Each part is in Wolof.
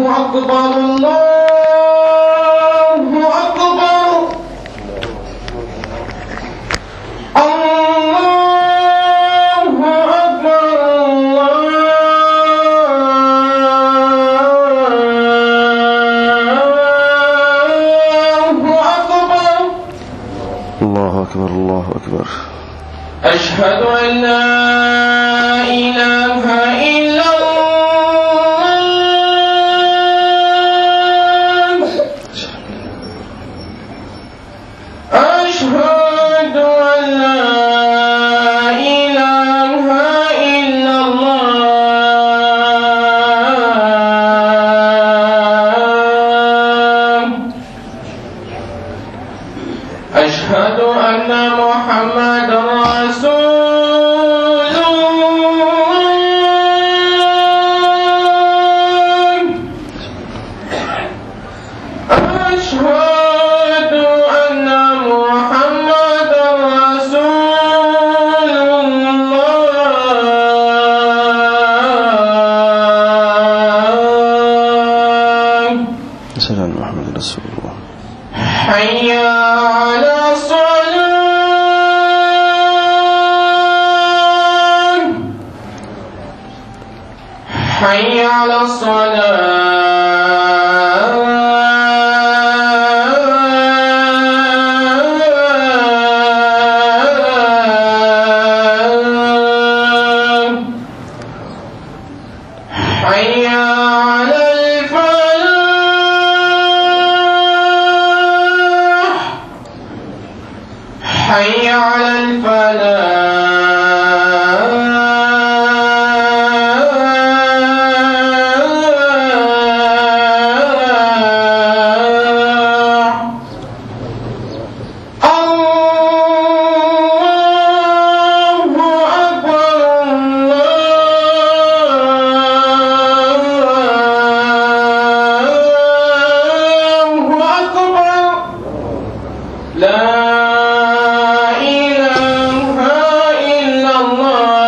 أكبر الله أكبر الله أكبر الله أكبر الله أكبر الله أكبر أشهد أن لا إله إلا الله أشهد أن لا إله إلا الله أشهد أن محمد رسول الله أشهد أن محمد رسول الله أشهد أن محمد رسول الله حي على الصلاة حي على الصلاة حي على الفلاح حي على الفلاح الله أكبر الله أكبر لا إله إلا الله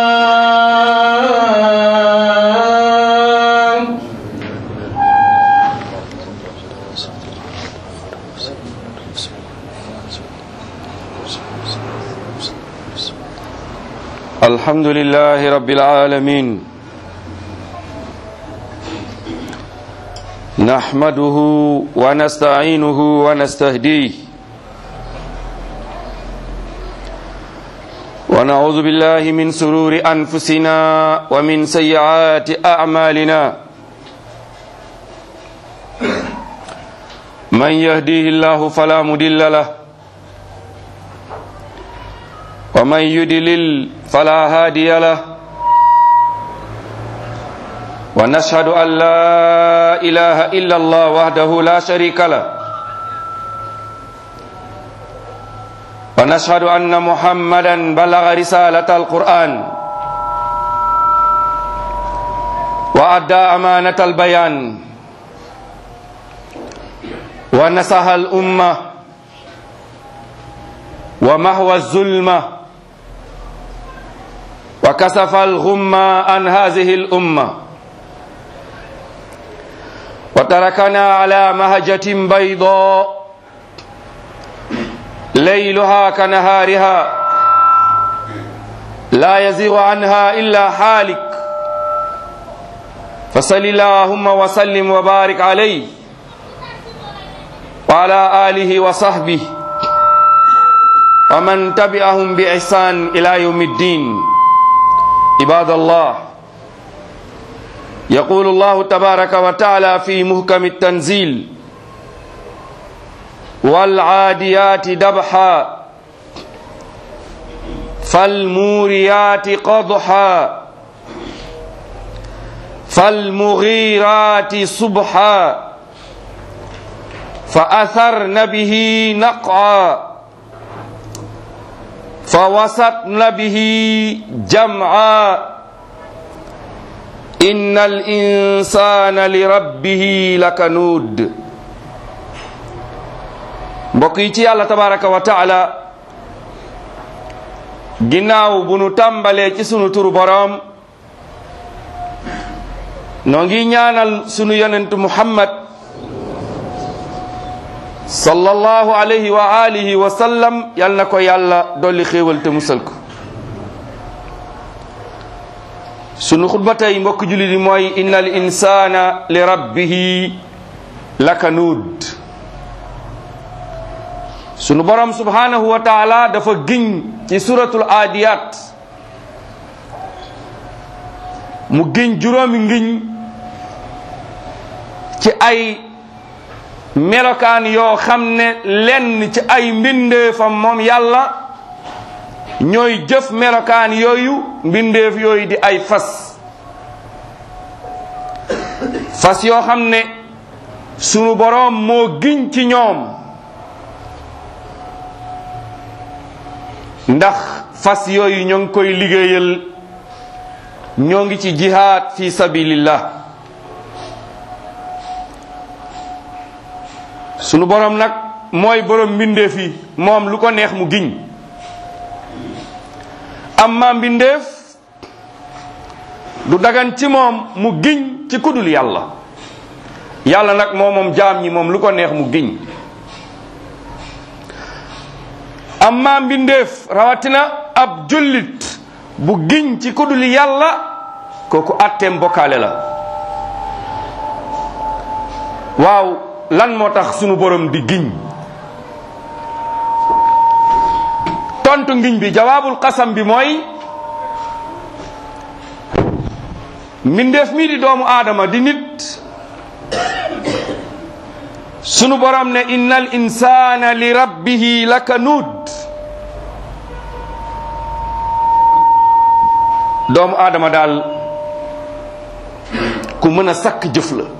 الحمد لله رب العالمين نحمده ونستعينه ونستهديه ونعوذ بالله من سرور أنفسنا ومن سيئات أعمالنا من يهديه الله فلا مضل له ومن يدلل فلا هادي له ونشهد أن لا إله إلا الله وحده لا شريك له ونشهد أن محمدا بلغ رسالة القرآن وأدى أمانة البيان ونصح الأمة ومهوى الظلمة وكسف الغمة عن هذه الأمة وتركنا على مهجة بيضاء ليلها كنهارها لا يزيغ عنها إلا حالك فصل اللهم وسلم وبارك عليه وعلى آله وصحبه ومن تبعهم بإحسان إلى يوم الدين عباد الله يقول الله تبارك وتعالى في محكم التنزيل والعاديات دبحا فالموريات قضحا فالمغيرات صبحا فأثرن به نقعا فوسطن به جمعا إن الإنسان لربه لكنود mbokk yi ci yàlla tabaraka wa taala ginnaaw bu nu tàmbalee ci sunu turu boroom noo ngi ñaanal sunu yonentu muhammad sallallahu alayhi wa alihi wa sallam yal na ko yàlla dolli xéewal te musal ko sunu xutba tey mbokk jullit yi mooy inna al insana li rabbihi lakanuud sunu borom subhanahu wa taala dafa giñ ci suratul adiyat mu giñ juróomi ngiñ ci ay melokaan yoo xam ne lenn ci ay mbindeefam moom yàlla ñooy jëf melokaan yooyu mbindeef yooyu di ay fas fas yoo xam ne sunu boroom moo giñ ci ñoom ndax fas yooyu ñoo ngi koy liggéeyal ñoo ngi ci jihaad fi sabilillah sunu borom nag mooy borom mbindeef yi moom lu ko neex mu giñ amma mbindeef du dagan ci moom mu giñ ci kudul yàlla yàlla nag moo moom jaam ñi moom lu ko neex mu giñ amma mbindeef rawatina ab jullit bu giñ ci kudul yàlla kooku atteem bokkaale la waaw lan moo tax sunu borom di giñ tontu ngiñ bi jawaabul qasam bi mooy mbindeef mii di doomu aadama di nit sunu borom ne innal insana li rabbihi lakanud doomu aadama daal ku mën a sakk jëf la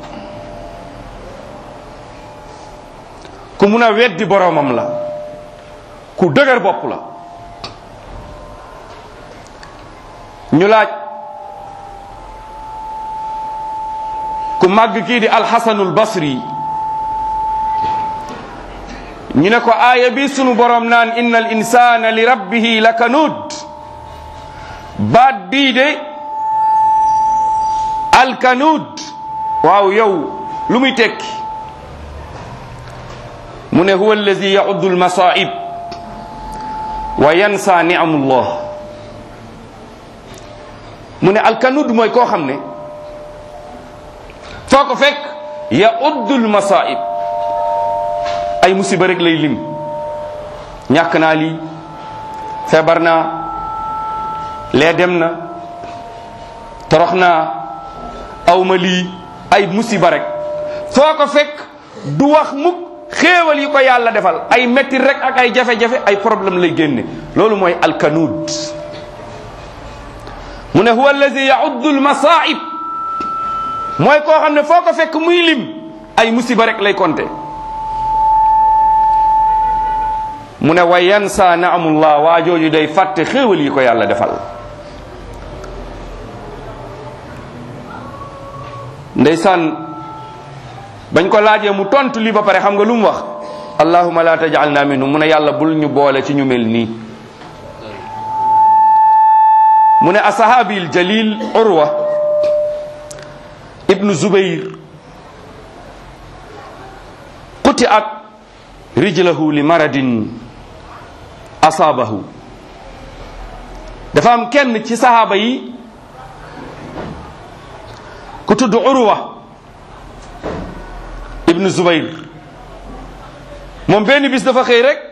ku mun a weddi boromam la ku dëgër bopp la ñu laaj ku màgg kii di alxasanul basri ñu ne ko aaya bi sunu borom naan inna al insana li rabbihi lakanud baat bii de alkanud waaw yow lu muy tekki mu ne huwa allazi yauddu almasaib wa yansa ni'amullah mu ne alkanud mooy koo xam ne foo ko fekk yauddu almasaib ay musiba rek lay lim ñàkk naa lii feebar naa lee dem na torox naa awma lii ay musiba rek foo ko fekk du wax mukk xéewal yi ko yàlla defal ay metti rek ak ay jafe-jafe ay problème lay génne loolu mooy alkanud mu ne huwa allazi yauddu almasaib mooy koo xam ne foo ko fekk muy lim ay musiba rek lay konte mu ne wa yansa naamullah waa jooju day fàtte xéewal yi ko yàlla defal ndeysaan bañ ko laajee mu tontu lii ba pare xam nga lu mu wax allahuma la tajalna minhum mu ne yàlla bul ñu boole ci ñu mel nii mu ne asahaabi l jalil urwa ibnu zubayr quti at rijlahu li maradin asaabahu dafa am kenn ci sahaaba yi ku tudd urwa ibnu zubayr moom benn bis dafa xëy rek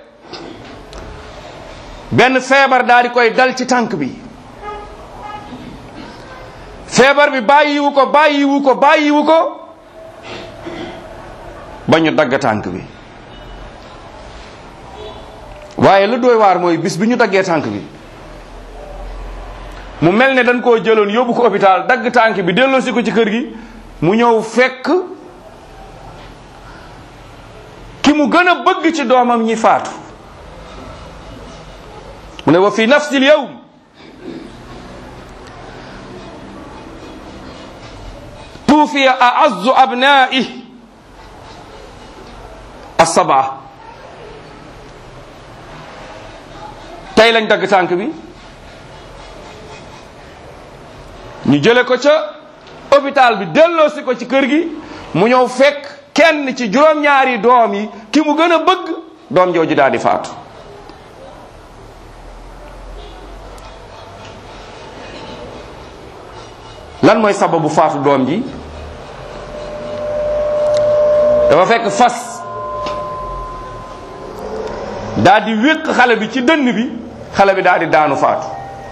benn feebar daal di koy dal ci tànk bi feebar bi bàyyiwu ko bàyyiwu ko bàyyiwu ko ba ñu dagg tànk bi waaye lu doy waar mooy bis bi ñu daggee tànk bi mu mel ne dañ koo jëloon yóbbu ko hôpital dagg tànk bi delloosi ko ci kër gi mu ñëw fekk ki mu gën a bëgg ci doomam ñi faatu mu ne wa fi nafsi l yawm tuufiya aazzu abnaa'i assabaa tey lañ dagg tànk bi ñu jële ko ca hôpital bi delloosi ko ci kër gi mu ñëw fekk kenn ci juróom-ñaari doom yi ki mu gën a bëgg doom jooju daal di faatu lan mooy sababu faatu doom ji dafa fekk fas daal di wéq xale bi ci dënn bi xale bi daal di daanu faatu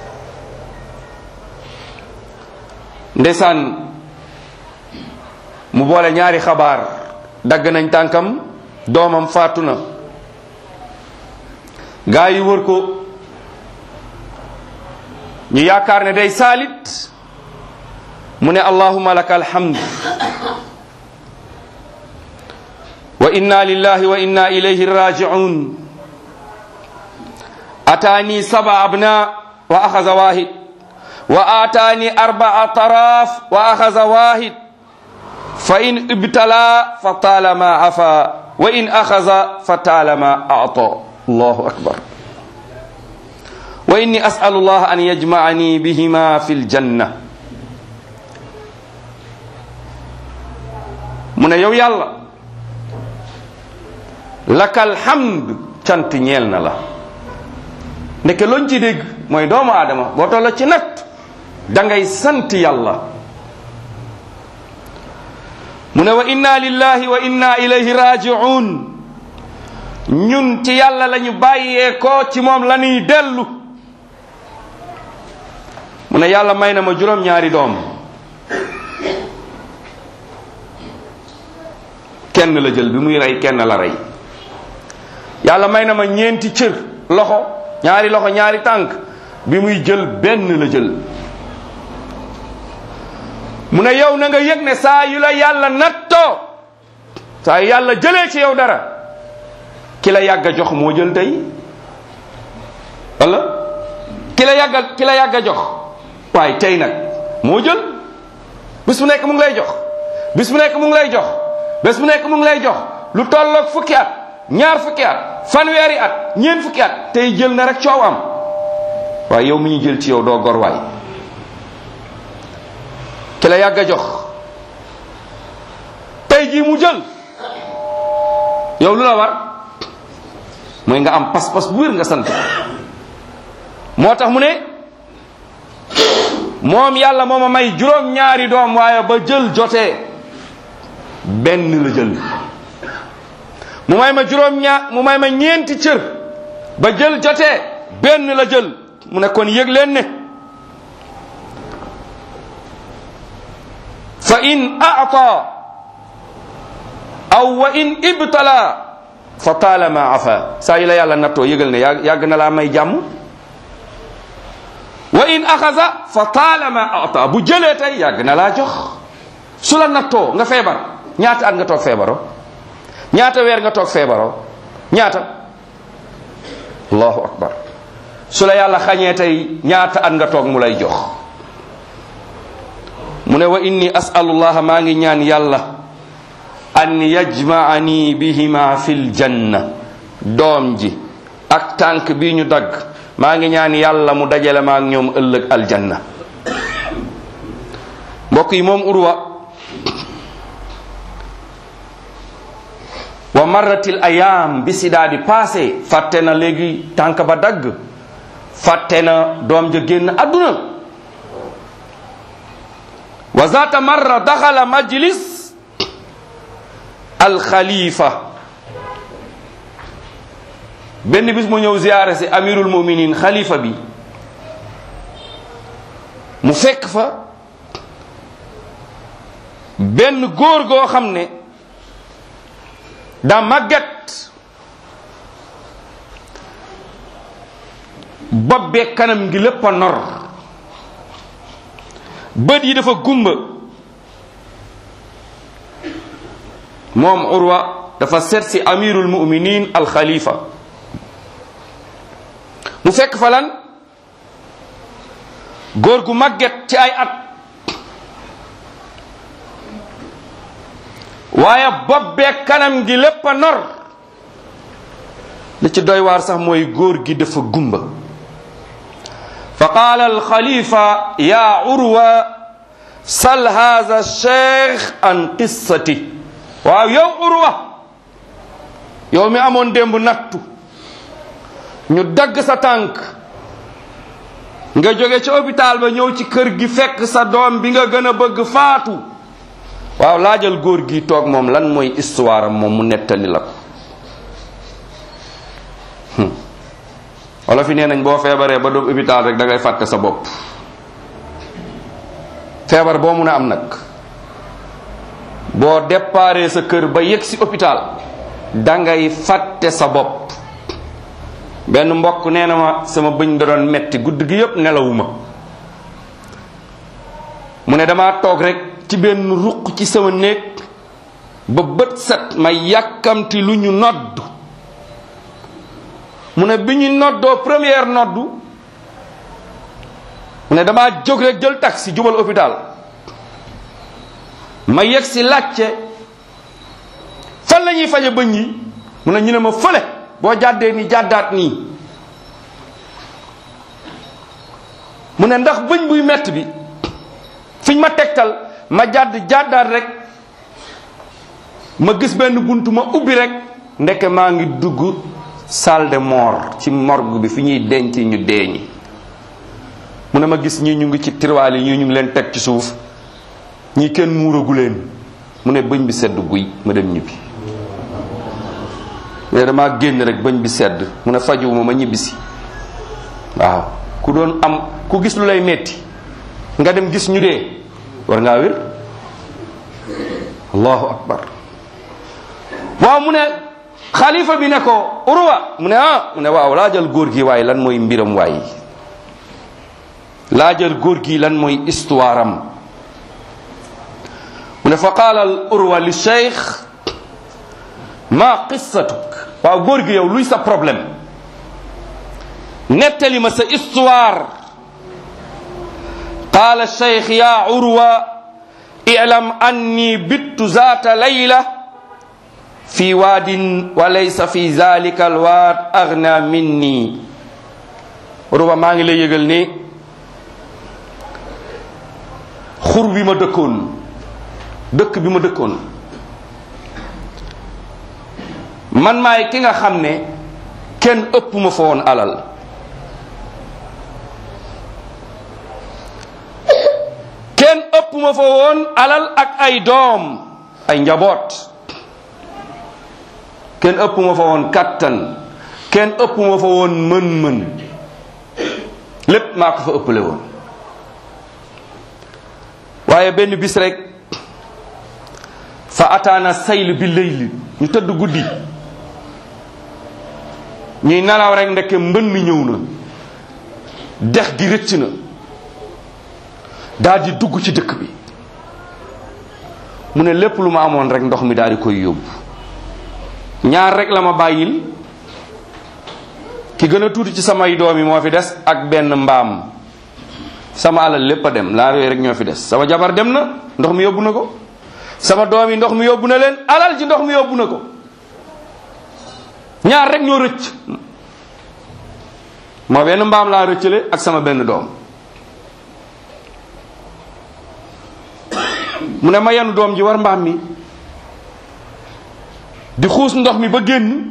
ndeysaan mu boole ñaari xabaar dagg nañ tànkam doomam faatu na gaa yi wër ko ñu yaakaar ne day saalit mu ne allahumma laka alhamd wa inna lillahi wa inna ilayhi raji'un atani saba abna wa akhadha wahid wa atani arba'a taraf wa akhadha wahid fa in ibtala fa talama afa wa in akhadha fa talama a'ta allahu akbar wa inni as'alu allah an yajma'ani bihima fil janna mu ne yow yàlla lakal hamd cant ñeel na la ndeke loñ ci dégg mooy doomu aadama boo tolla ci natt da ngay sant yàlla mu ne wa inna lillahi wa inna ilayhi raji'un ñun ci yàlla lañu bàyyee ko ci moom la ñuy dellu mu ne yàlla may na ma juróom-ñaari doom kenn la jël bi muy rey kenn la rey yàlla may na ma ñeenti cër loxo ñaari loxo ñaari tànk bi muy jël benn la jël mu ne yow na nga yëg ne saa yu la yàlla nattoo saa yu yàlla jëlee ci yow dara ki la yàgg a jox moo jël tey wala ki la yàgg a ki la yàgg a jox waaye tey nag moo jël bis bu nekk mu ngi lay jox bis bu nekk mu ngi lay jox bés bu nekk mu ngi lay jox lu tolloog fukki at ñaar fukki at fanweeri at ñeent fukki at tey jël na rek coow am waaye yow mi ñu jël ci yow doo gor waay ki la yàgg a jox tey jii mu jël yow lu la war mooy nga am pas-pas bu wér nga sant moo tax mu ne moom yàlla moo ma may juróom-ñaari doom waaye ba jël jotee benn la jël mu may ma juróom ñaar mu may ma ñeenti cër ba jël jotee benn la jël mu ne kon yëg leen ne fa in a'ta aw wa in ibtala fa taalama afa saa yi la yàlla nattoo yëgal ne yàgg yàgg na laa may jàmm wa in axasa fa taalama ata bu jëlee tey yàgg na laa jox su la nattoo nga feebar ñaata at nga toog feebaro ñaata weer nga toog feebaro ñaata allahu akbar su la yàlla xañee tey ñaata at nga toog mu lay jox mu ne wa inni asalullaha maa ngi ñaan yàlla an yajmaani bihima fil janna doom ji ak tànk bi ñu dagg maa ngi ñaan yàlla mu dajale ma ak ñoom ëllëg aljanna mbokk yi moom urwa wa marratil ayam bi si daa di passé fàtte na léegi tànk ba dagg fàtte na doom ja génn àdduna wa zata marra daxala majlis alxalifa benn bis mu ñëw ziyaare si amirul muminin xalifa bi mu fekk fa benn góor goo xam ne daa màgget bopp bee kanam gi lépp a nor bët yi dafa gumba moom urwa dafa seet si amirul muminin al xalifa mu fekk fa lan góor gu màgget ci ay at waaye bopp bee kanam gi lépp a nor li ci doy waar sax mooy góor gi dafa gumba fa qaala alxalifa ya urwa sal haza cheikh an qissati waaw yow urwa yow mi amoon démb nattu ñu dagg sa tànk nga jóge ci hôpital ba ñëw ci kër gi fekk sa doom bi nga gën a bëgg faatu waaw laajal góor gi toog moom lan mooy histoire am moom mu nettali la ko wala fi nee nañ boo feebaree ba doom hôpital rek da ngay fàtte sa bopp feebar boo mun a am nag boo déparé sa kër ba yegg si hôpital da ngay fàtte sa bopp benn mbokk nee na ma sama bëñ da doon metti guddi gi yépp nelawuma mu ne dama toog rek ci benn ruq ci sama néeg ba bët set ma yàkkamti lu ñu nodd mu ne bi ñu noddoo première noddu mu ne dama jóg rek jël taxi jubal hôpital ma yegg si laajte fan la ñuy faje bëñ yi mu ne ñu ne ma fële boo jàddee ni jàddaat nii mu ne ndax bëñ buy mett bi fiñ ma tegtal ma jàdd jàddaat rek ma gis benn bunt ma ubbi rek ndeke maa ngi dugg salle de mort ci morgue bi fi ñuy denc ñu dee ñi mu ne ma gis ñii ñu ngi ci tiroir yi ñii ñu ngi leen teg ci suuf ñii kenn muuragu leen mu ne bëñ bi sedd guy ma dem ñibbi mu ne damaa génn rek bëñ bi sedd mu ne fajuwuma ma ñibbisi waaw ku doon am ku gis lu lay metti nga dem gis ñu dee war ngaa wér allahu akbar waaw mu ne xalifa bi ne ko urwa mu ne ah mu ne waaw laajal góor gi waaye lan mooy mbiram waay laajal góor gi lan mooy histoire am mu ne fa qaala al urwa li cheikh ma qissatuk waaw góor gi yow luy sa problème nettali ma sa histoire qaala cheikh ya urwa i'lam anni bittu zaata layla fi waadin wa laysa fi zalika alwaad agna minni urwa maa ngi lay yëgal ni xur bi ma dëkkoon dëkk bi ma dëkkoon man maay ki nga xam ne kenn ëpp ma fa woon alal kenn ëpp ma fa woon alal ak ay doom ay njaboot kenn ëpp ma fa woon kattan kenn ëpp ma fa woon mën-mën lépp maa ko fa ëppale woon waaye benn bis rek fa ataana sayl bi layli ñu tëdd guddi ñuy nalaw rek ndeke mbënn ñëw na dex gi rëcc na daal di dugg ci dëkk bi mu ne lépp lu ma amoon rek ndox mi daal di koy yóbbu ñaar rek la ma bàyyil ki gën a tuuti ci samay doom yi moo fi des ak benn mbaam sama alal lépp a dem laa yooyu rek ñoo fi des sama jabar dem na ndox mi yóbbu na ko sama doom yi ndox mi yóbbu na leen alal ji ndox mi yóbbu na ko ñaar rek ñoo rëcc moo benn mbaam laa rëccale ak sama benn doom mu ne ma yenu doom ji war mbaam mi di xuus ndox mi ba génn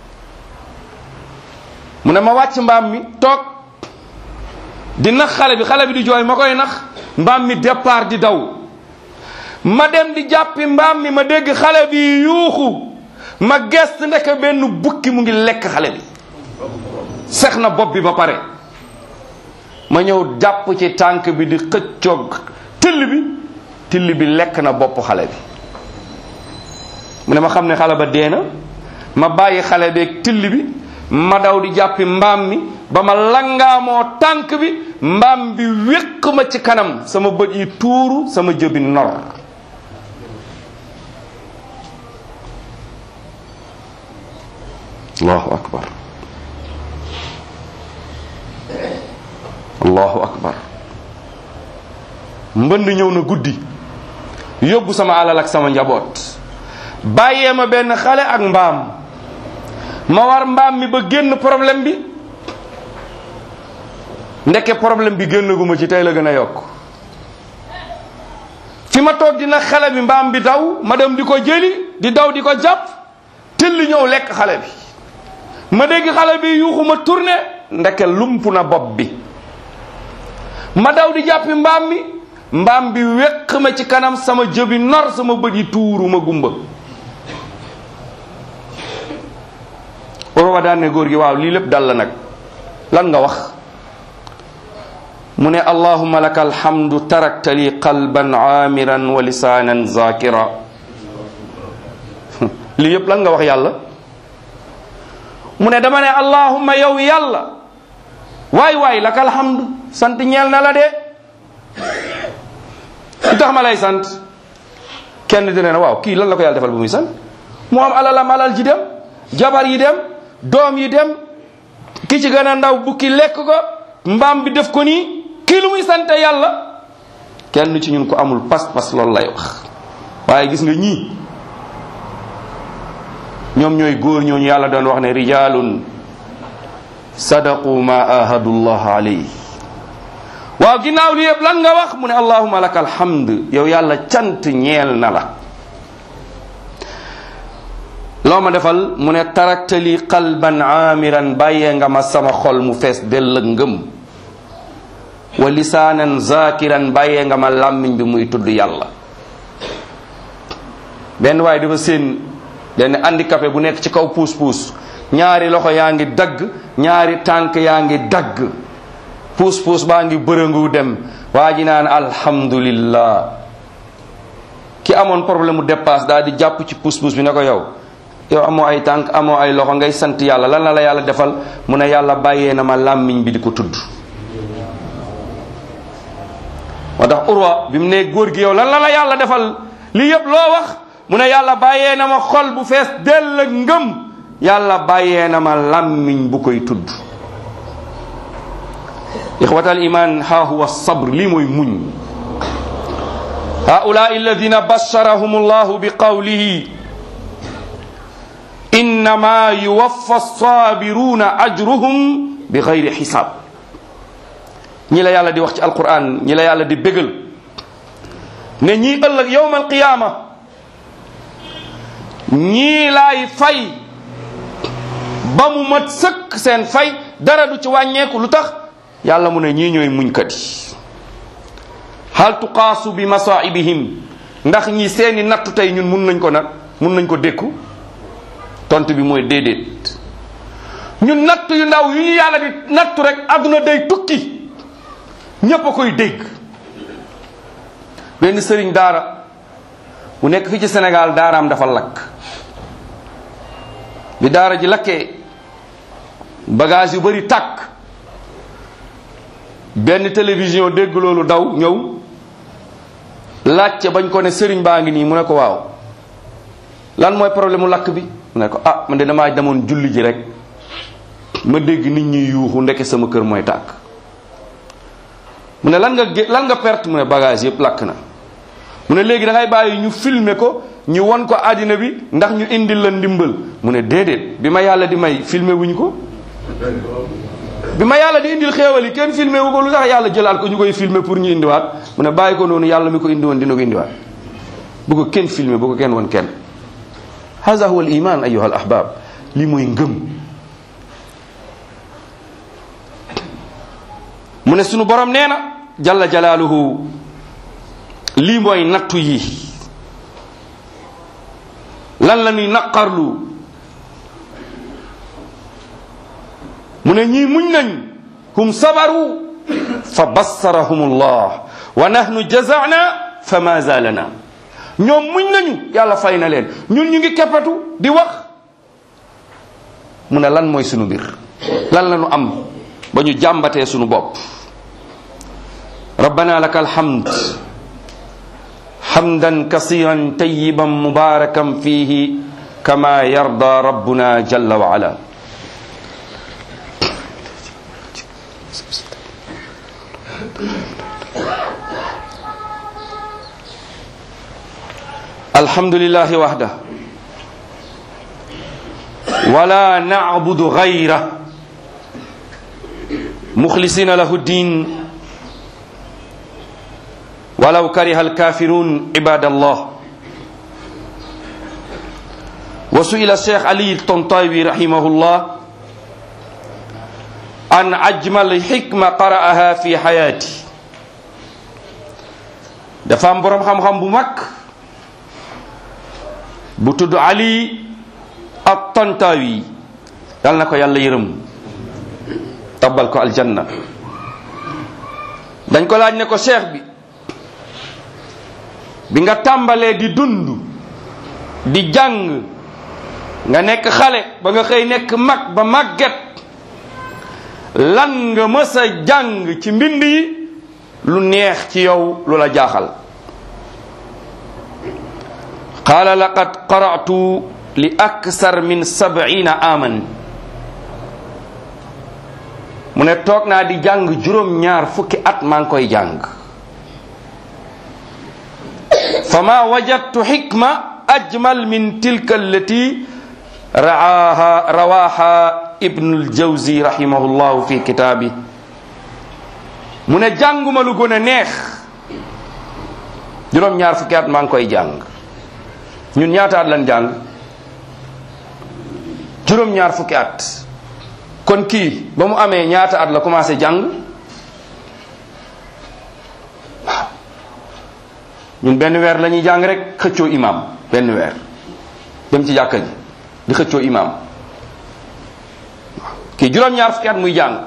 mu ne ma wàcc mbaam mi toog di nax xale bi xale bi di jooy ma koy nax mbaam mi départ di daw ma dem di jàppi mbaam mi ma dégg xale bi yuuxu ma gest ndeke benn bukki mu ngi lekk xale bi sex na bopp bi ba pare ma ñëw jàpp ci tànk bi di xëccoog till bi till bi lekk na bopp xale bi mu ne ma xam ne xale ba dee na ma bàyyi xale beeg till bi ma daw di jàppi mbaam mi ba ma langaamoo tànk bi mbaam bi wéq ma ci kanam sama bët yi tuuru sama jëbi nor allahu akbar allahu akbar mbënd ñëw na guddi yóbbu sama alal ak sama njaboot bàyyee ma benn xale ak mbaam ma war mbaam mi ba génn problème bi ndeke problème bi génnaguma ci tey la gën a yokk fi ma toog dina xale bi mbaam bi daw ma dem di ko jëli di daw di ko jàpp tëlli ñëw lekk xale bi ma dégg xale bi yuuxu ma tourné ndeke lump na bopp bi ma daw di jàppi mbaam mi mbaam bi wéq ma ci kanam sama jëbi nor sama bët yi tuuru ma gumba Urwa daan ne góor gi waaw lii lépp dal la nag lan nga wax mu ne allahumma laka alhamdu tarakta li qalban aamiran wa lisaanan zakira lii yépp lan nga wax yàlla mu ne dama ne allahumma yow yàlla waay waay laka alhamdu sant ñeel na la de lu tax ma lay sant kenn dina ne waaw kii lan la ko yàlla defal bu muy sant mu am alalam alal ji dem jabar yi dem doom yi dem ki ci gën a ndaw bukki lekk ko mbaam bi def ko nii kii lu muy sante yàlla kenn ci ñun ko amul pas-pas loolu lay wax waaye gis nga ñii ñoom ñooy góor ñooñu yàlla doon wax ne rijalun sadaqu ma ahadullah alayhi waaw ginnaaw li yëpp lan nga wax mu ne allahuma laka alhamd yow yàlla cant ñeel na la loo ma defal mu ne taraktali qalban aamiran bàyyee nga ma sama xol mu fees dell ak ngëm wa lisaanan zakiran bàyyee nga ma làmmiñ bi muy tudd yàlla benn waaye dafa seen benn handicapé bu nekk ci kaw puus puus ñaari loxo yaa ngi dagg ñaari tànk yaa ngi dagg puus puus baa ngi bërëngu dem waa ji naan alhamdulillah ki amoon problème mu dépasse daal di jàpp ci puus puus bi ne ko yow yow amoo ay tànk amoo ay loxo ngay sant yàlla lan la la yàlla defal mu ne yàlla bàyyee na ma làmmiñ bi di ko tudd moo tax urwa bi mu ne góor gi yow lan la la yàlla defal lii yëpp loo wax mu ne yàlla bàyyee na ma xol bu fees dell ak ngëm yàlla bàyyee na ma làmmiñ bu koy tudd ixwatal iman ha huwa sabr lii mooy muñ haulaa alladina basharahum allahu bi qawlihi innama yuwaffa sabiruna ajruhum bi gayri xisaab ñi la yàlla di wax ci alquran ñi la yàlla di bégal ne ñii ëllëg yowma alqiyaama ñii laay fay ba mu mat sëkk seen fay dara du ci wàññeeku lu tax yàlla mu ne ñii ñooy muñkat yi hal tuqaasu bi masaibihim ndax ñi seeni nattu tey ñun mun nañ ko nag mun nañ ko dékku tontu bi mooy déedéet ñun nattu yu ndaw yu ñu yàlla di nattu rek àdduna day tukki ñépp a koy dégg benn sëriñ daara bu nekk fii ci Sénégal daaraam dafa lakk bi daara ji lakkee bagage yu bari tàkk benn télévision dégg loolu daw ñëw laajte bañ ko ne sëriñ baa ngi nii mu ne ko waaw lan mooy problème mu lakk bi mu ne ko ah man de damaa demoon julli ji rek ma dégg nit ñi yuuxu ndeke sama kër mooy tàkk mu ne lan nga gé lan nga perte mu ne bagage yëpp lakk na mu ne léegi da ngay bàyyi ñu filmer ko ñu won ko àddina bi ndax ñu indil la ndimbal mu ne déedéet bi ma yàlla di may filmer wuñ ko bi ma yàlla di indil xéewal yi kenn filmer wu ko lu tax yàlla jëlaat ko ñu koy filmer pour ñu indiwaat mu ne bàyyi ko noonu yàlla mi ko indi woon dina ko indiwaat bu ko kenn filmer bu ko kenn won kenn hada huwa al iman ayuha al ahbab lii mooy ngëm mu ne sunu borom nee na jalla jalaaluhu lii mooy nattu yi lan la ñuy naqarlu mu ne ñii muñ nañ hum sabaru fa bassarahum allah wa nahnu jazana fa ma zalana ñoom muñ nañu yàlla fay na leen ñun ñu ngi keppatu di wax mu ne lan mooy sunu mbir lan la ñu am ba ñu jàmbatee sunu bopp rabbana laka alhamd hamdan kasiran tayiban mubarakan fihi kama yarda rabbuna jalla wa ala الحمد لله وحده ولا نعبد غيره مخلصين له الدين ولو كره الكافرون عباد الله وسئل الشيخ علي الطنطاوي رحمه الله عن أجمل حكمة قرأها في حياتي dafa am borom xam-xam bu mag bu tudd Ali at-Tantawi yal na ko yàlla yërëm tabbal ko aljanna dañ ko laaj ne ko cheikh bi bi nga tàmbalee di dund di jàng nga nekk xale ba nga xëy nekk mag ba màgget lan nga mës a jàng ci mbind yi lu neex ci yow lu la jaaxal qaala laqad qara'tu li aksar min sab'ina aman mu ne toog naa di jàng juróom ñaar fukki at maa ngi koy jàng fama wajadtu xikma ajmal min tilka allati raaha rawaha ibnu ljawzi rahimahullahu fi kitaabi mu ne jànguma lu gën a neex juróom ñaar fukki at maa ngi koy jàng ñun ñaata at lan jàng juróom ñaar fukki at kon kii ba mu amee ñaata at la commencé jàng waaw ñun benn weer la ñuy jàng rek xëccoo imam benn weer dem ci jàkka ji di xëccoo imam kii juróom-ñaar fukki at muy jàng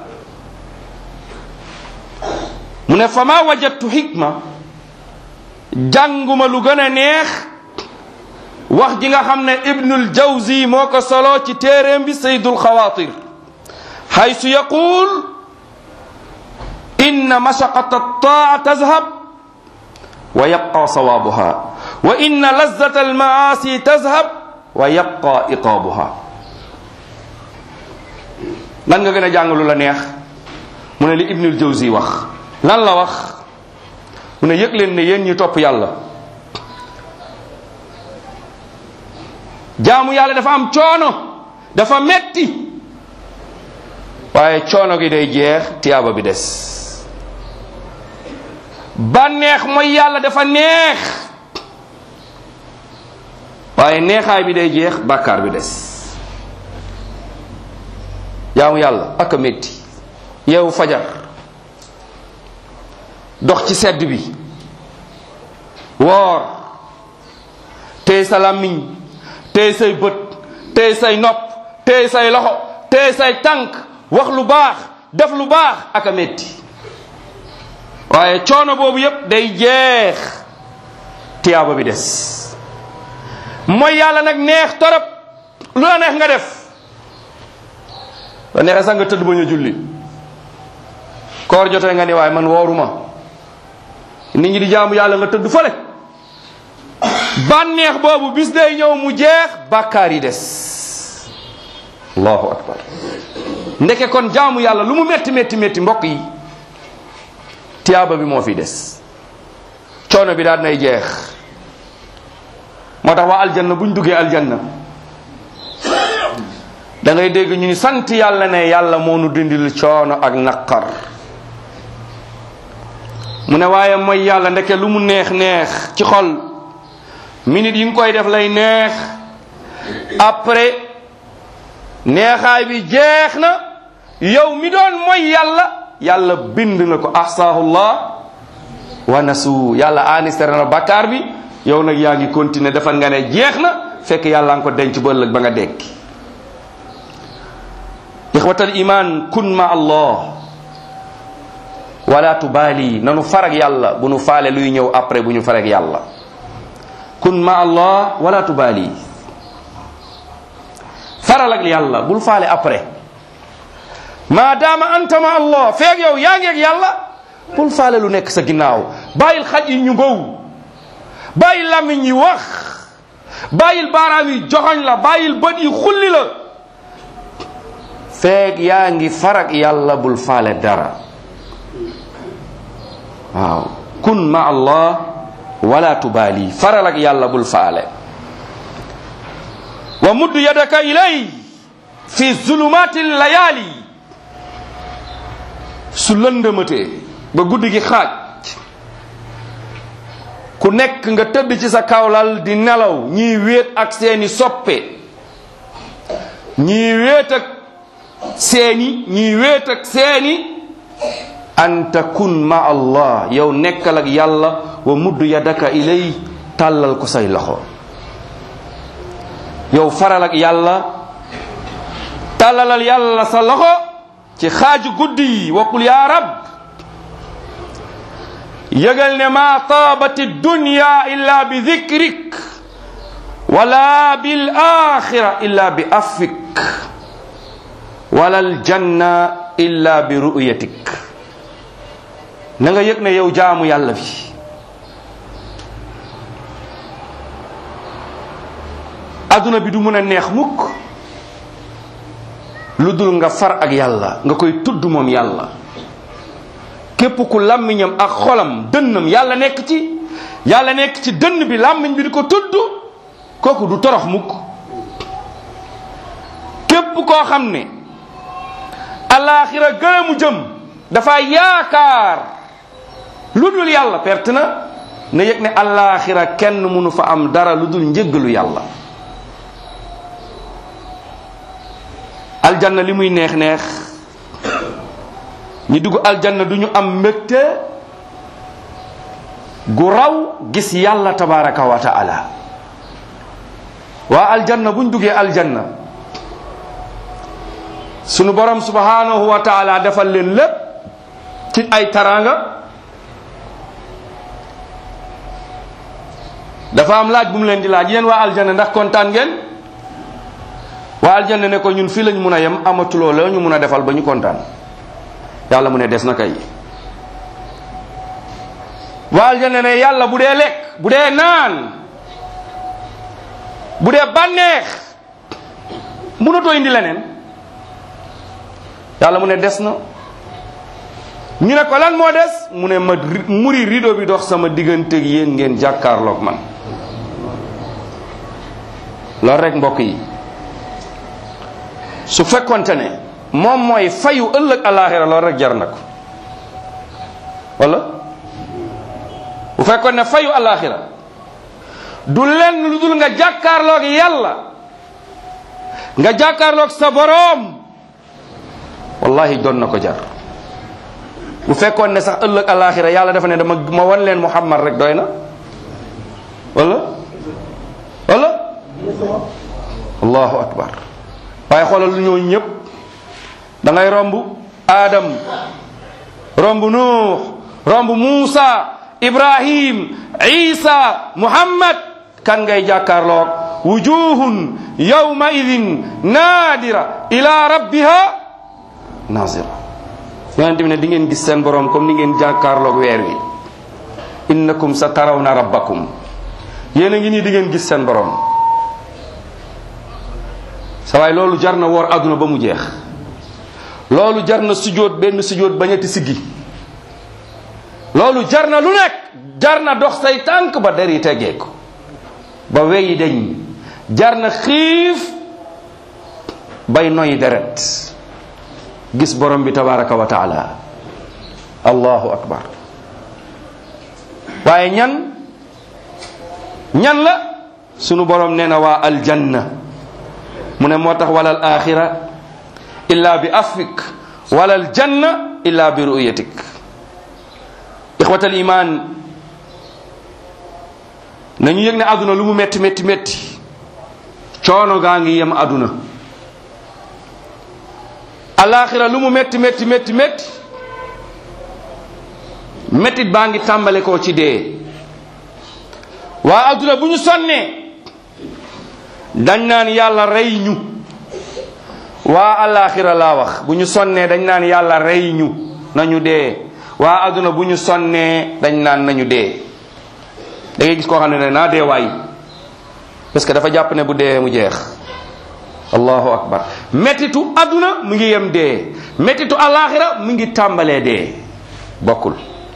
mu ne fa ma wajadtu xikma jànguma lu gën a neex wax ji nga xam ne ibnul jawzi moo ko solo ci téeréem bi saydul xawaatir xaysu yaqul inna mashaqata altaa tazhab wa yabqa sawaabuha wa inna lazzata almaasi tazhab wa yabqa iqaabuha lan nga gën a jàng lu la neex mu ne li ibnul jawzi wax lan la wax mu ne yëg leen ne yéen ñi topp yàlla jaamu yàlla dafa am coono dafa metti waaye coono gi day jeex tiyaaba bi des bànneex mooy yàlla dafa neex waaye neexaay bi day jeex bàkkaar bi des jaamu yàlla ak a métti yeewu fajar dox ci sedd bi woor téye sa làmmiñ téye say bët téye say nopp téye say loxo téye say tànk wax lu baax def lu baax ak a métti waaye coono boobu yépp day jeex tiyaaba bi des mooy yàlla nag neex torop lu la neex nga def la neexee sax nga tëdd ba ñu julli koor jotee nga ni waaye man wooruma nit ñi di jaamu yàlla nga tëdd fële bànneex boobu bis day ñëw mu jeex bàkkaar yi des allahu akbar ndeke kon jaamu yàlla lu mu metti metti metti mbokk yi tiyaaba bi moo fi des coono bi daal nay jeex moo tax waa aljanna buñ duggee aljanna da ngay dégg ñu ni sant yàlla ne yàlla moo nu dindil coono ak naqar mu ne waaye mooy yàlla ndeke lu mu neex neex ci xol minute yi nga koy def lay neex après neexaay bi jeex na yow mi doon mooy yàlla yàlla bind na ko ahsaahullah wa nasu yàlla anistere na bakkaar bi yow nag yaa ngi continuer defal nga ne jeex na fekk yàlla nga ko denc ba ëllëg ba nga dekki ixwatal iman kun ma allah wala tubaali nanu farag yàlla bu nu faale luy ñëw après bu ñu farag yàlla kun ma allah wala tubaali faral ak yàlla bul faale après maadaama anta ma allah feeg yow yaa ngeeg yàlla bul faale lu nekk sa ginnaaw bàyyil xaj yi ñu ngow bàyyil làmmiñ yi wax bàyyil baaraam yi joxoñ la bàyyil bët yi xulli la feeg yaa ngi farag yàlla bul faale dara waaw kun ma allah wala tubaali faral ak yàlla bul faale wa mudd yadaka ilay fi zulumati layaali su lëndëmatee ba guddi gi xaaj ku nekk nga tëdd ci sa kawlal di nelaw ñii wéet ak seeni soppe ñii wéet ak seeni ñii wéet ak seeni an takun ma allah yow nekkal ak yàlla wa mudd yadaka ilay tàllal ko say loxo yow faral ak yàlla tàllalal yàlla sa loxo ci xaaju guddi yi waqul ya rab yëgal ne ma taabati dunya illa bi dikrik wala bil axira illa bi afik wala al janna illa bi ru'yatik na nga yëg ne yow jaamu yàlla bi adduna bi du mun a neex mukk lu dul nga far ak yàlla nga koy tudd moom yàlla képp ku làmmiñam ak xolam dënnam yàlla nekk ci yàlla nekk ci dënn bi làmmiñ bi di ko tudd kooku du torox mukk képp koo xam ne alaaxira gënamu jëm dafa yaakaar lu dul yàlla perte na na yëg ne alaaxira kenn mënu fa am dara lu dul njëggalu yàlla aljanna li muy neex neex ñi dugg aljanna du ñu am mbégte gu raw gis yàlla tabaraka wa taala waa aljanna buñ duggee aljanna sunu borom subhanahu wa taala defal leen lépp ci ay taranga dafa am laaj bu mu leen di laaj yéen waa aljanna ndax kontaan ngeen waa aljanna ne ko ñun fii lañ mun a yem amatuloo la ñu mun a defal ba ñu kontaan yàlla mu ne des na kay waa aljanna ne yàlla bu dee lekk bu dee naan bu dee bànneex mënatoo indi leneen yàlla mu ne des na ñu ne ko lan moo des mu ne ma muri rido bi dox sama diggante ak yéen ngeen jàkkaarloog man loolu rek mbokk yi su fekkonte ne moom mooy fayu ëllëg alaxira loolu rek jar na ko wala bu fekkoon ne fayu alaxira du lenn lu dul nga jàkkaarloog yàlla nga jàkkaarloog sa boroom wallahi doon na ko jar bu fekkoon ne sax ëllëg alaxira yàlla dafa ne dama ma wan leen muhammad rek doy na wala wala allahu akbar waaye xoolal lu ñooñu ñëpp da ngay romb Adam romb Nuux romb Muusa Ibrahim Isa Muhammad kan ngay jàkkaarloog wujuhun yawma idin naadira ila rabbiha nazira yonente bi ne di ngeen gis seen borom comme ni ngeen jàkkaarloog weer wi innakum sa tarawna rabbakum yéen a ngi nii di ngeen gis seen borom sa waay loolu jar na woor àdduna ba mu jeex loolu jar na sujjóot benn sujjóot bañati siggi loolu jar na lu nekk jar na dox say tànk ba der yi teggeeku ba weyi deñ jar na xiif bay noy deret gis borom bi tabaraka wa taala allahu akbar waaye ñan ñan la sunu borom nee na waa aljanna mu ne moo tax wala al axira illa bi afik wala al janna illa bi ru'yatik ixwat al iman nañu yëg ne aduna lu mu metti metti metti coono gaa ngi yem aduna alaxira lu mu metti metti metti metti mettit baa ngi tàmbale koo ci dee waa aduna bu ñu sonnee dañ naan yàlla rey ñu waa alaxira laa wax bu ñu sonnee dañ naan yàlla rey ñu nañu dee waa aduna bu ñu sonnee dañ naan nañu dee da ngay gis koo xam ne ne naa dee waay parce que dafa jàpp ne bu dee mu jeex allahu akbar mettitu aduna mu ngi yem dee mettitu alaxira mu ngi tàmbalee dee bokkul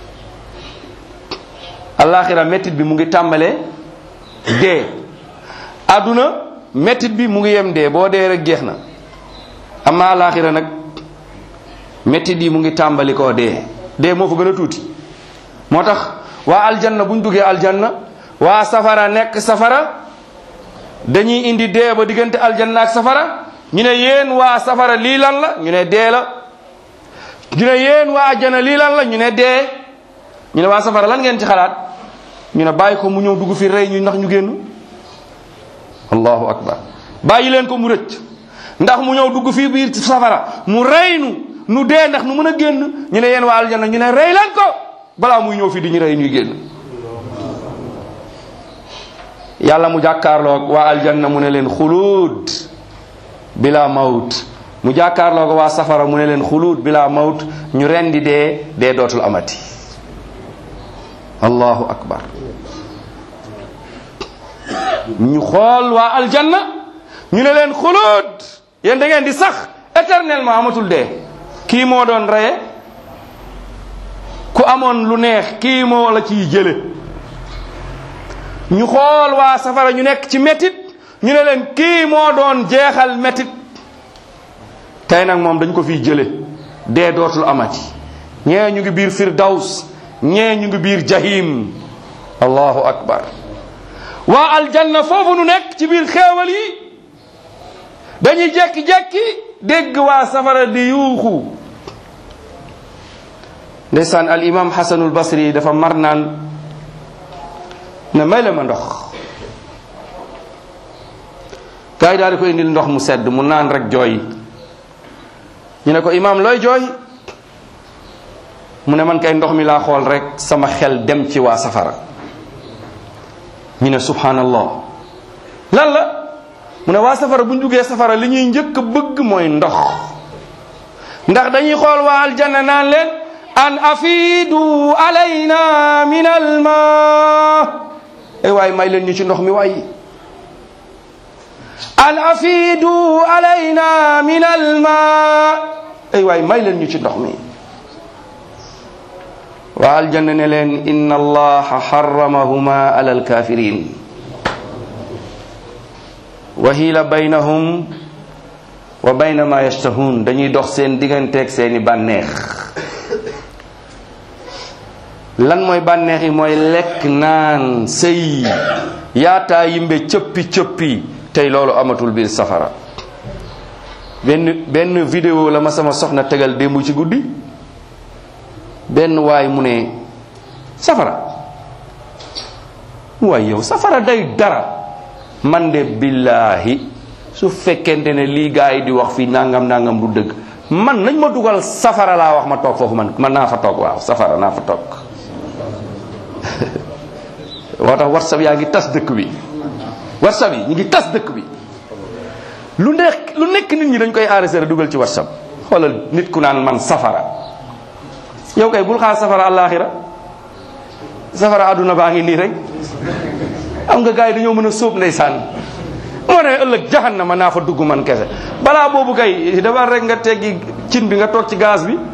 alaxira mettit bi mu ngi tàmbalee dee aduna mettit bi mu ngi yem dee boo dee rek jeex na amma alaxira nag mettit yi mu ngi tàmbali koo dee dee moo fa gën a tuuti moo tax waa aljanna buñ duggee aljanna waa safara nekk safara dañuy indi dee ba diggante aljanna ak safara ñu ne yéen waa safara lii lan la ñu ne dee la ñu ne yéen waa aljanna lii lan la ñu ne dee ñu ne waa safara lan ngeen ci xalaat ñu ne bàyyi ko mu ñëw dugg fi rey ñu ndax ñu génn allahu akbar bàyyi leen ko mu rëcc ndax mu ñëw dugg fii biir safara mu rey nu nu dee ndax nu mën a génn ñu ne yéen waa aljanna ñu ne rey leen ko balaa muy ñëw fii di ñu rey ñuy génn yàlla mu jàkkaarloog waa aljanna mu ne leen xuluud bila mawt mu jàkkaarloog waa safara mu ne leen xuluud bila mawt ñu rendi dee dee dootul amati allahu akbar ñu xool waa aljanna ñu ne leen xuluud yéen da ngeen di sax éternellement amatul dee kii moo doon reye ku amoon lu neex kii moo la ciy jële ñu xool waa safara ñu nekk ci métit ñu ne leen kii moo doon jeexal métit tey nag moom dañ ko fiy jële dee dootul amati ñee ñu ngi biir firdaws ñee ñu ngi biir jahim allahu akbar waa aljanna foofu nu nekk ci biir xéewal yi dañuy jekki-jekki dégg waa safara di yuuxu ndeysaan al imam xasanul basri dafa mar naan ne may la ma ndox gars yi daal di ko indil ndox mu sedd mu naan rek jooy ñu ne ko imam looy jooy mu ne man kay ndox mi laa xool rek sama xel dem ci waa safara ñu ne subhanallah lan la mu ne waa safara bu ñu duggee safara li ñuy njëkk bëgg mooy ndox ndax dañuy xool waa aljanna naan leen an afidu alayna min alma ay waay may leen ñu ci ndox mi waay an afidu alayna min alma ay waay may leen ñu ci ndox mi waa aljanna ne leen inna allaha harramahuma ala alkafirin wa hiila baynahum wa bayna ma yashtahun dañuy dox seen digganteeg seeni bànneex lan mooy bànneex yi mooy lekk naan sëy yaataa yimbe cëppi cëppi tey loolu amatul biir safara benn benn vidéo la ma sama soxna tegal démb ci guddi benn waay mu ne safara waay yow safara day dara man de billaahi su fekkente ne lii gaa yi di wax fii nangam nangam du dëgg man nañ ma dugal safara laa wax ma toog foofu man man naa fa toog waaw safara naa fa toog moo tax whatsapp yaa ngi tas dëkk bi whatsapp yi ñu ngi tas dëkk bi lu nekk lu nekk nit ñi dañ koy enregistré dugal ci whatsapp xoolal nit ku naan man safara yow kay bul xaar safara àllaaxira safara àdduna baa ngi nii rek am nga gars yi dañoo mën a sóob ndeysaan moo ne ëllëg jahannama naa fa dugg man kese balaa boobu kay dafa rek nga teggi cin bi nga toog ci gaz bi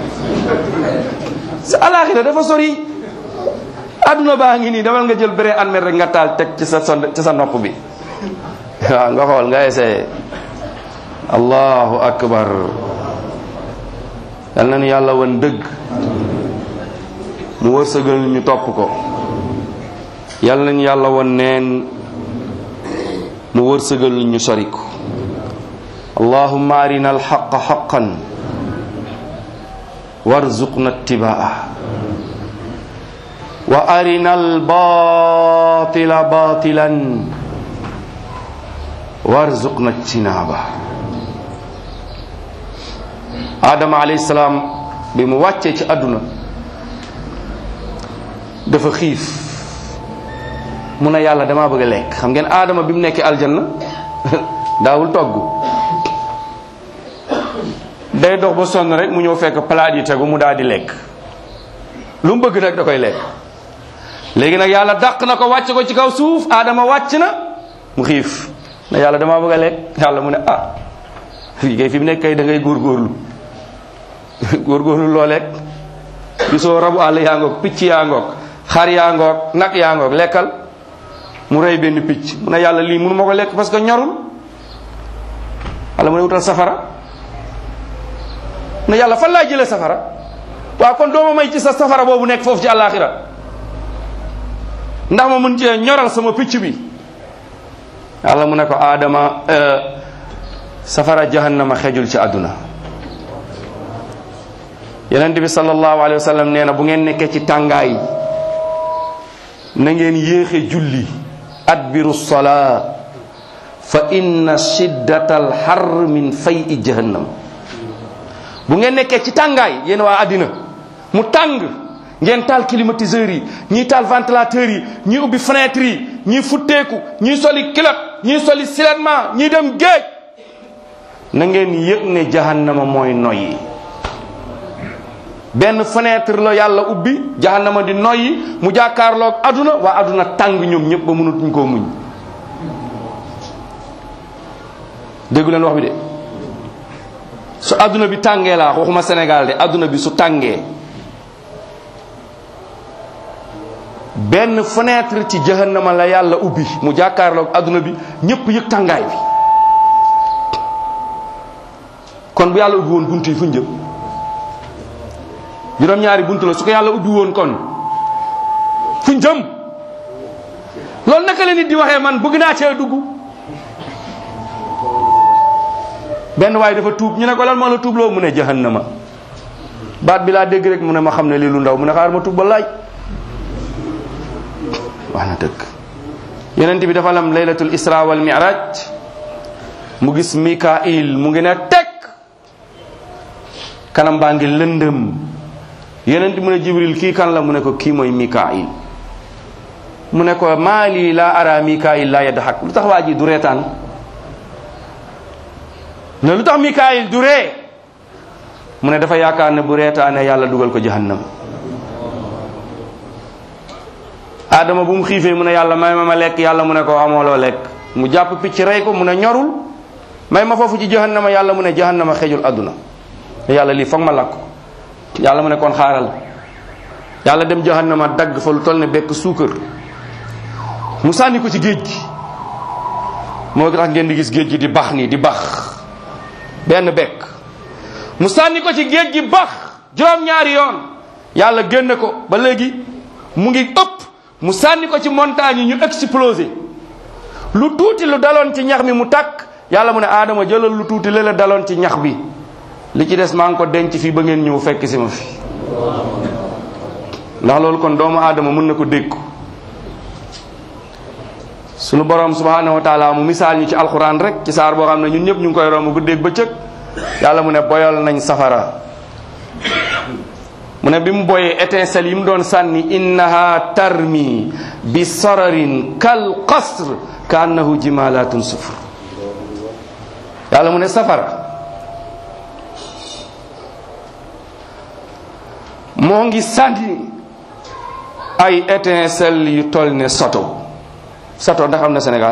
sa àllaaxira dafa sori àdduna baa ngi nii demal nga jël béré almet rek nga taal teg ci sa son ci sa nopp bi waaw nga xool nga essayé allahu akbar yal na nu yàlla wan dëgg mu wërsëgal ñu topp ko yal nañu yàlla wan neen mu wërsëgal ñu sori ko allahumma arina alxaqa xaqan warzuqna ittibaa wa arina albatila batilan warzuqna ijtinaba adama alayhi salaam bi mu wàccee ci àdduna dafa xiif mu ne yàlla damaa bëgg a lekk xam ngeen aadama bi mu nekkee aljanna daawul togg day dox ba sonn rek mu ñëw fekk palaat yi tegu mu daal di lekk lu mu bëgg nag da koy lekk léegi nag yàlla dàq na ko wàcce ko ci kaw suuf aadama wàcc na mu xiif ne yàlla damaa bëgg a lekk yàlla mu ne ah fii kay fi mu nekk kay da ngay góorgóorlu góorgóorlu loo lekk gisoo rabu àll yaa ngoog picc yaa ngoog xar yaa ngoog nag yaa ngoog lekkal mu rey benn picc mu ne yàlla lii mënu ma ko lekk parce que ñorul wala mu ne wutal safara ne yàlla fan laa jëlee safara waaw kon dooma may ci sa safara boobu nekk foofu ci àllaaxira ndax ma mën cee ñoral sama picc bi yàlla mu ne ko aadama safara jahannama xejul ci àdduna yonent bi sallallahu alayhi wa sallam nee na bu ngeen nekkee ci tàngaay na ngeen yéexe julli adbiru salaa fa inna shiddata alxar min fay i jahannam bu ngeen nekkee ci tàngaay yéen waa àddina mu tàng ngeen taal climatiseurs yi ñii taal ventilateurs yi ñii ubbi fenêtre yi ñii futteeku ñii soli kilot ñii soli siletement ñii dem géej na ngeen yëg ne jahannama mooy noyyi benn fenêtre la yàlla ubbi jahannama di noyyi mu jàkkaarloog aduna waa aduna tàng ñoom ñëpp ba mënatuñ koo muñ déggu leen wax bi de su aduna bi tàngee laa waxuma Sénégal de aduna bi su tàngee benn fenêtre ci jahannama la yàlla ubbi mu jàkkaarloog aduna bi ñëpp yëg tàngaay bi kon bu yàlla ubbi woon bunt yi fuñ jëm juróom-ñaari bunt la su ko yàlla ubbi woon kon fuñ jëm loolu naka la nit di waxee man bëgg naa cee dugg benn waaye dafa tuub ñu ne ko lan moo la tuubloo mu ne jahannama baat bi laa dégg rek mu ne ma xam ne lii lu ndaw mu ne xaar ma tuub ba laaj wax na dëgg yonent bi dafa lam laylatul isra wal miraj mu gis mikail mu ngi ne teg kanam baa ngi lëndëm yonent mu ne jibril kii kan la mu ne ko kii mooy mikail mu ne ko maa lii laa ara mikail laa yadhak lu tax waa ji du reetaan ne lu tax mikail du ree mu ne dafa yaakaar ne bu reetaane yàlla dugal ko jahannam adama bu mu xiifee mu ne yàlla may ma ma lekk yàlla mu ne ko amoo loo lekk mu jàpp picc rey ko mu ne ñorul may ma foofu ci jahannama yàlla mu ne jahannama xejul àdduna yàlla lii foog ma lakk yàlla mu ne kon xaaral yàlla dem jahannama dagg fa lu toll ne bekk suukar mu sànni ko ci géej gi moo tax ngeen di gis géej gi di bax nii di bax benn bekk mu sànni ko ci géej gi bax juróom-ñaari yoon yàlla génne ko ba léegi mu ngi ëpp mu sànni ko ci montagne yi ñu explosé lu tuuti lu daloon ci ñax mi mu takk yàlla mu ne aadama jëlal lu tuuti la daloon ci ñax bi li ci des maa ngi ko denc fii ba ngeen ñëw fekk si ma fi ndax loolu kon doomu aadama mën na ko dégg sunu borom subhanahu wa taala mu misaal ñu ci alxuraan rek ci saar boo xam ne ñun ñëpp ñu ngi koy romb guddeeg bëccëg yàlla mu ne boyal nañ safara mu ne bi mu boyee étincelle yi mu doon sànni innaha tarmi bi sararin kal qasr ka annahu jimalatun sufur yàlla mu ne safara moo ngi sànni ay étincelle yu toll ne soto soto ndax am na Sénégal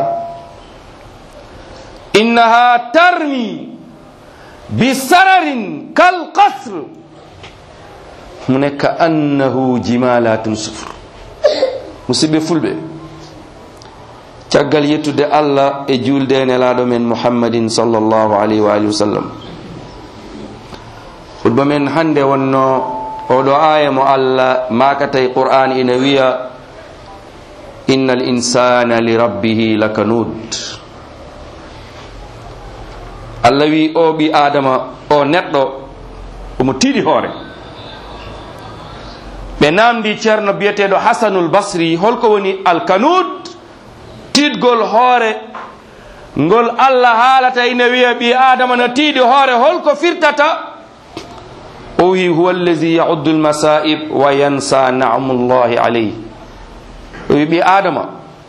innaha tarmi bi sararin kal qasr mu ne ka annahu jimalatun sufur musidɓe fulɓe caggal yettude allah e julde nelaɗo men muhammadin sallllahu alayhi wa alihi wa sallam hutba men hande wonno oɗo aya mo allah makatay qur'an ina wiya inna al insana li rabbihi lakanud allah wi o ɓi adama o neɗɗo omo tiiɗi hoore ɓe namdi ceerno biyeteɗo hasanul basri holko woni alkanud tiɗgol hoore ngol allah haalata ina wiya ɓi adama no tiiɗi hoore holko firtata o wi huwa allazi yauddu lmasaib wa yansa namullahi alayh o wi ɓi adama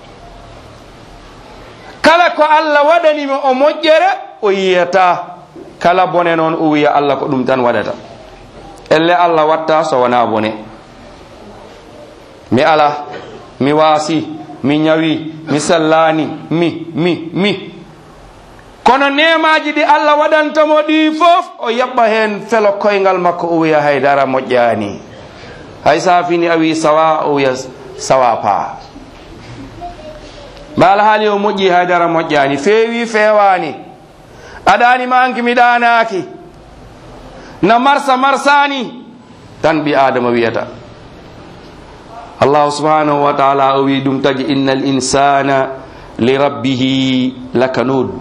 kala ko allah waɗanimo o moƴƴere o yiyata kala bone noon o wiya allah ko ɗum tan waɗata elle allah watta so wona bone mi ala mi waasi mi ñawi mi sellani mi mi mi kono nemaji ɗi allah waɗantamo ɗi fof o yaɓɓa hen felo koyngal makko o wiya haydara moƴƴani hay sa fini a wi sawa o wiya sawa pa mbala haali o moƴƴi haydara moƴƴani feewi fewani aɗani manki mi ɗanaki na marsa marsani tan ɓi adama wiyata allahu subhanahu wa taala o wi ɗum tagi inna al insana li rabbihi lakanud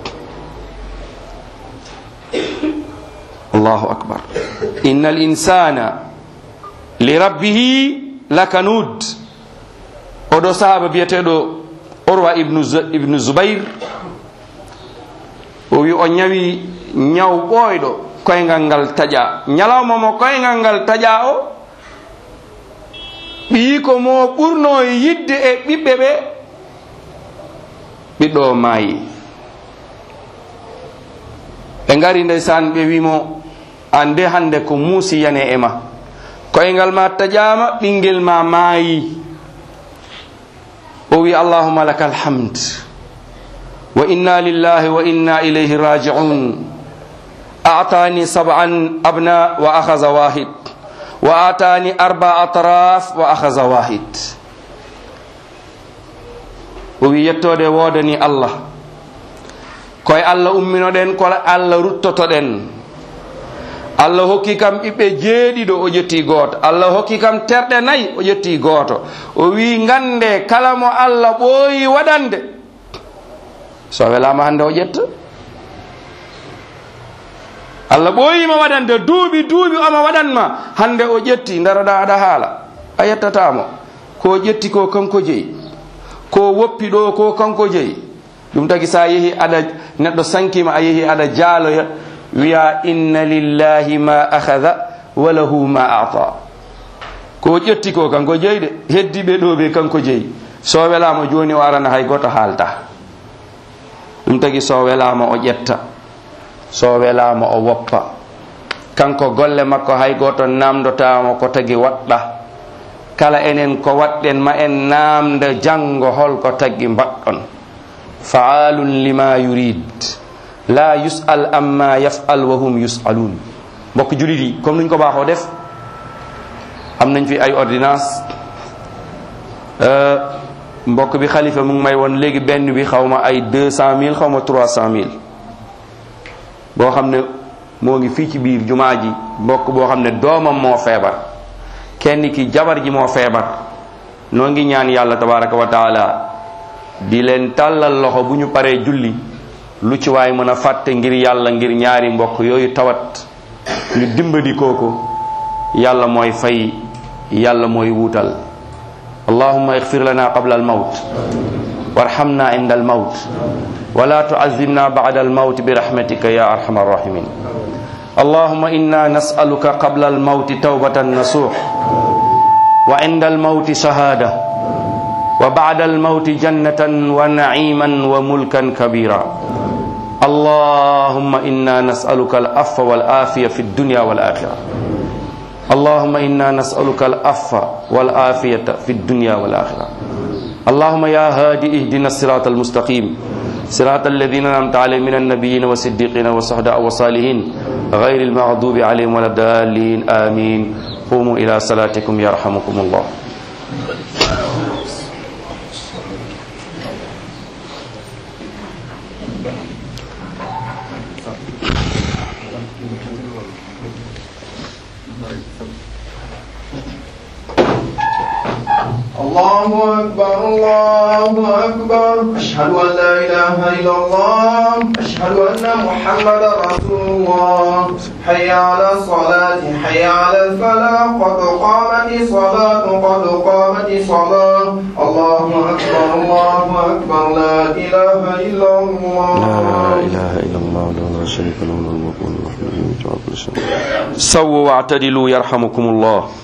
allahu akbar inna al insana li rabbihi lakanud oɗo sahaba biyeteɗo orwa ibnu, ibnu zubair o wi o ñawi ñaw ɓooyɗo koyngal ngal taƴa ñalawma mo koyngal ngal taƴa o ɓii ko mo ɓurno yidde e ɓiɓɓe ɓe ɓiɗɗo maayi ɓe ngari ndeysan ɓe wimo ande hande ko muusi yane e ma koyngal ma taƴama ɓinguel ma maayi o wi allahuma laka alhamd wa inna lillahi wa inna ilayhi raji'un a'tani sab'an abna wa akhadha wahid wa atani arba atraf wa akhadha wahid o wi yettode wodani allah koye allah umminoɗen ko allah ruttotoɗen allah hokki kam ɓiɓɓe jeeɗiɗo o ƴetti gooto allah hokki kam terɗe nayyi o ƴetti gooto o wi gande kala mo allah ɓooyi waɗande so welama hande o ƴetta allah ɓooyima waɗande duuɓi duuɓi omo waɗanma hande o ƴetti daroɗa aɗa haala a yettatamo ko ƴetti ko kanko jeeyi ko woppi ɗo ko kanko jeeyi ɗum tagi sa yeehi aɗa neɗɗo sankima a yeehi aɗa jaaloya wiya inna lillahi ma akhadha wa lahu ma ata ko ƴetti ko kanko jeeyi de heddiɓe ɗo ɓe kanko jeeyi so welama joni o arana hay goto haalta ɗum tagi so welama o ƴetta so welama o woppa kanko golle makko hay goto namdotamo ko tagi waɗɗa kala enen ko waɗɗen ma en namda janggo holko taggi mbaɗɗon faalun lima yurid la yus'al amma yaf'al wa hum yus'alun mbokk julit yi comme nuñ ko baaxoo def am nañ fi ay ordonnance mbokk bi xalifa mu ngi may woon léegi benn bi xaw ma ay deux cent mille xaw ma trois cent mille boo xam ne moo ngi fii ci biir jumaa ji mbokk boo xam ne doomam moo feebar kenn ki jabar ji moo feebar noo ngi ñaan yàlla tabaraka wa taala di leen tàllal loxo bu ñu paree julli lu ci waay mën a fàtte ngir yàlla ngir ñaari mbokk yooyu tawat ñu dimbali kooku yàlla mooy fay yàlla mooy wuutal allahumma ighfir lana qabla almawt warhamna inda almawt ولا تعذبنا بعد الموت برحمتك يا ارحم الراحمين اللهم انا نسالك قبل الموت توبه نصوح وعند الموت شهاده وبعد الموت جنه ونعيما وملكا كبيرا اللهم انا نسالك العفو والعافيه في الدنيا والاخره اللهم انا نسالك العفو والعافيه في الدنيا والاخره اللهم يا هادي اهدنا الصراط المستقيم صراط الذين انعمت عليهم من النبيين والصديقين والصهداء والصالحين غير المغضوب عليهم ولا الضالين امين قوموا الى صلاتكم يرحمكم الله الله أكبر الله أكبر أشهد أن لا إله إلا الله أشهد أن محمدا رسول الله حي على الصلاة حي على الفلاح قد قامت الصلاة قد قامت الصلاة الله أكبر الله أكبر لا إله إلا الله لا اله الا الله لا شريك له له الملك وله الحمد وله كل شيء سووا واعتدلوا يرحمكم الله